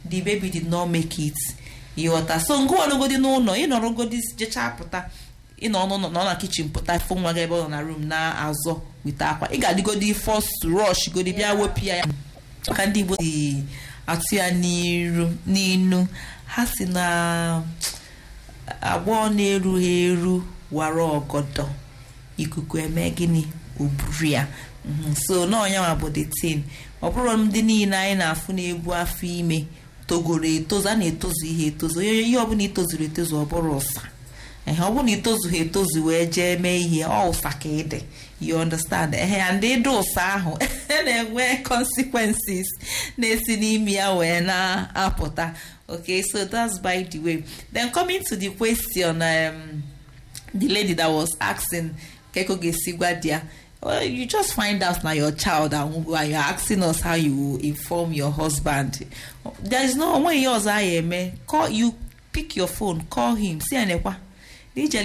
the baby did not make it ịghọta so ngụ ọnụgodi n'ụlọ ịnọrọgodi jechaa pụta ịnọ n'ụlọ nọ na kichin pụta fụ nwa gị ebe ọ nọ na room na-azọ wite akwa ị ga-adịgodi first rush godi bịa wepụ ya ka ndị Igbo si atụ ya n'iru n'inu ha si na agbọ na-erughị eru wara ọgọdọ ikuku eme gịnị oburu ya Mhm. so n'ọnyanwa bụ the tin ọ bụrụ ndị niile anyị na-afụ na-ebu afọ ime togoro etozu a na-etozu ihe etozu onye ihe ọbụla itozuru etozu ọ bụrụ ụsa ehe ọ bụrụ na itozughị etozu wee jee mee ihe ọ ụsa ka ịdị you understand ehe ya ndị ịdị ụsa ahụ na-enwe consequences na-esi n'ime ya wee na-apụta okay so that's by the way then coming to the question um, the lady that was asking keko ga-esi gwa di ya well you just find out na your child and and you're asking us how you inform your husband there is no onwe ihe ọzọ a ya eme call you pick your phone call him si ya nekwa n'ije